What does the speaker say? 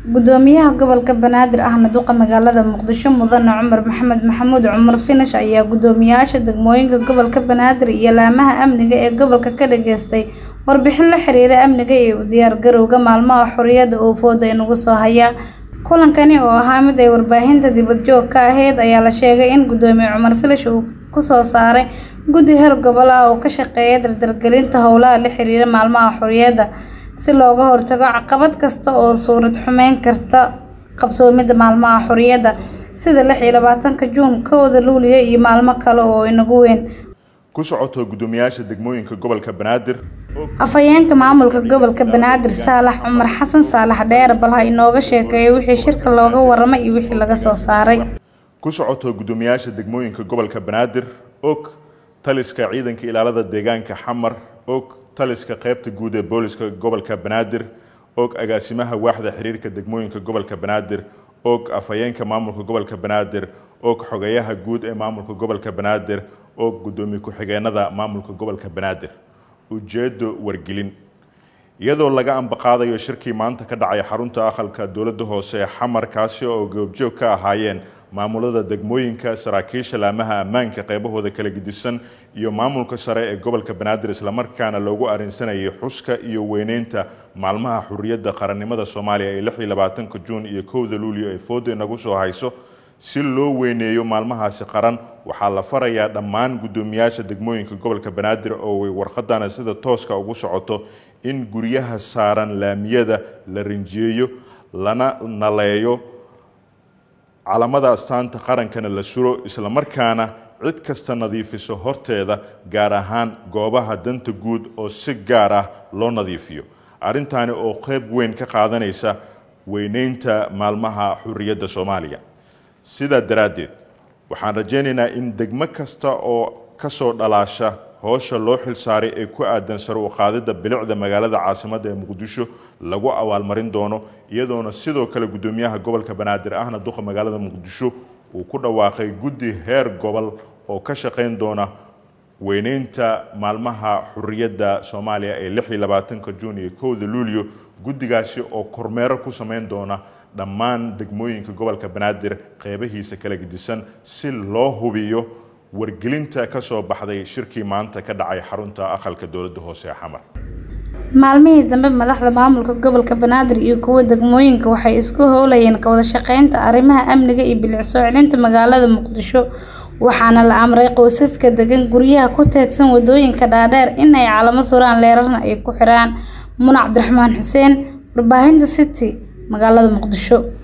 Gudoomiyaha gobolka Banaadir ahna duqa magaalada Muqdisho Mudane Cumar Maxamed Maxamuud Cumar Finish ayaa guddoomiyaasha degmooyinka gobolka Banaadir iyo laamaha amniga ee gobolka ka dhageystay warbixin la xiriira amniga iyo u diyaargarowga maalmaha xurriyadda oo fooda inagu soo haya. Kulankani oo ahaa mid ay warbaahinta dibadjoog ka ahayd ayaa la sheegay in Gudoomiye Cumar Finish uu ku soo saaray guddi heer gobol ah oo ka shaqeeya dardargelinta howlaha la xiriira maalmaha xurriyadda si looga hortago caqabad kasta oo suurad xumeyn karta qabsoomidda maalmaha xurriyadda sida lix iyo labaatanka Juun, kowda Luulyo iyo maalmo kale oo inagu weyn. ku socoto guddoomiyaasha degmooyinka gobolka banaadir Afhayeenka maamulka gobolka Banaadir Saalax Cumar Xasan Saalax Dheere bal ha inooga sheekeeyo wixii shirka looga warramay iyo wixii laga soo saaray. ku socoto guddoomiyaasha degmooyinka gobolka banaadir og taliska ciidanka ilaalada deegaanka xamar og taliska qaybta guud ee booliska gobolka banaadir og agaasimaha waaxda xiriirka degmooyinka gobolka banaadir og afhayeenka maamulka gobolka banaadir og xogeyaha guud ee maamulka gobolka banaadir og guddoomiye ku-xigeenada maamulka gobolka banaadir ujeedo wargelin iyadoo laga ambaqaadayo shirkii maanta ka dhacay xarunta aqalka dowladda hoose ee xamar kaasi oo goobjoog ka ahaayeen maamulada degmooyinka saraakiisha laamaha ammaanka qaybahooda kala gedisan iyo maamulka sare ee gobolka banaadir islamarkaana loogu arrinsanayay xuska iyo weyneynta maalmaha xurriyadda qarannimada soomaaliya ee lix iyo labaatanka juun iyo kowda luulyo ee fooda inagu soo hayso si loo weyneeyo maalmahaasi qaran waxaa la farayaa dhammaan guddoomiyaasha degmooyinka gobolka banaadir oo ay warqadana sida tooska ugu socoto in guryaha saaran laamiyada la rinjiyeeyo lana naleeyo calamada astaanta qarankana la suro islamarkaana cid kasta nadiifiso horteeda gaar ahaan goobaha danta guud oo si gaar ah loo nadiifiyo arrintaani oo qeyb weyn ka qaadanaysa weyneynta maalmaha xurriyadda soomaaliya sidaa daraaddeed waxaan rajaynaynaa in degmo kasta oo kasoo dhalaasha howsha loo xilsaaray ee ku aadan sare u qaadidda bilicda magaalada caasimadda ee muqdisho lagu abaalmarin doono iyadoona sidoo kale guddoomiyaha gobolka banaadir ahna duqa magaalada muqdisho uu ku dhawaaqay guddi heer gobol oo ka shaqayn doona weyneynta maalmaha xurriyadda soomaaliya ee lix iyo labaatanka juun iyo kowda luulyo guddigaasi oo kormeero ku samayn doona dhammaan degmooyinka gobolka banaadir qeybahiisa kala gedisan si loo hubiyo wargelinta ka soo baxday shirkii maanta ka dhacay xarunta aqalka dowladda hoose ee xamar maalmihii dambe madaxda maamulka gobolka banaadir iyo kuwa degmooyinka waxay isku howlayeen ka wada shaqeynta arrimaha amniga iyo bilic soo celinta magaalada muqdisho waxaana la amray qoysaska degan guryaha ku teedsan wadooyinka dhaadheer in ay calamo suraan leerarna ay ku xiraan muna cabdiraxmaan xuseen warbaahinta city magaalada muqdisho